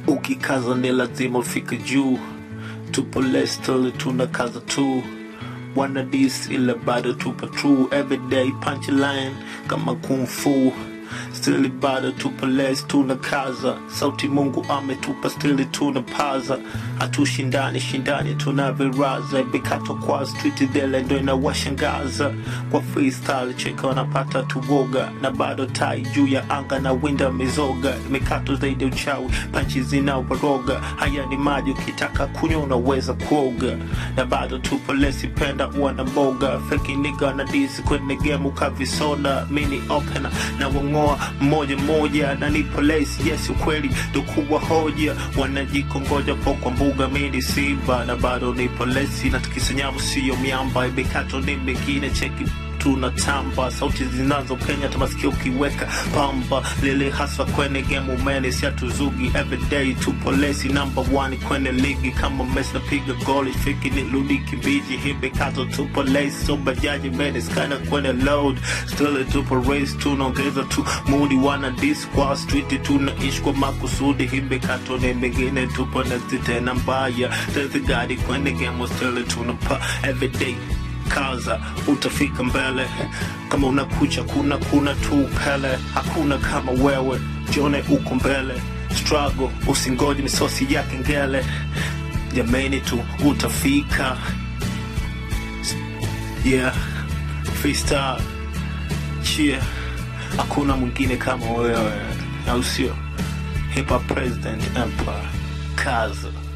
ukikaza ni lazima ufike juu tupo lestoli tuna kaza tu wana dis ila bado tupo true everyday punchline kama kung fu stili bado tupo les tuna kaza sauti mungu ametupa stili tuna paza hatushindani shindani tuna viraza bikato kwa street dele ndo inawashangaza kwa freestyle cheka wanapata tuwoga na bado tai juu ya anga na winda mizoga mikato zaidi ya uchawi panchi zinawaroga haya ni maji ukitaka kunywa unaweza kuoga na bado tupo lesi penda uwa na mboga feki niga na disi kwenye gemu kavisoda mini opena na wang'oa mmoja mmoja na nipo lesi yes ukweli ndo kubwa hoja wanajikongoja po kwa mbuga mini simba na bado nipo lesi na tukisanyavu siyo miamba ibekato ni mengine cheki tunatamba sauti zinazopenya tamasikio ukiweka pamba lile haswa kwenye game umene siatuzugi everyday tupo lesi number one kwenye ligi kama Messi napiga goli fiki ni ludi kimbiji hivi kato tupo lesi so bajaji mene skana kwenye load still tupo race tunaongeza tu mudi wana dis kwa street tunaishi kwa makusudi hivi kato ni mengine tupo nesti tena mbaya tezi gadi kwenye game still tunapa everyday kaza utafika mbele kama unakucha kuna kuna tu pele hakuna kama wewe jione uko mbele struggle usingoje misosi ya kengele jameni tu utafika yeah freestyle cheer hakuna mwingine kama wewe au sio hip hop president empire kaza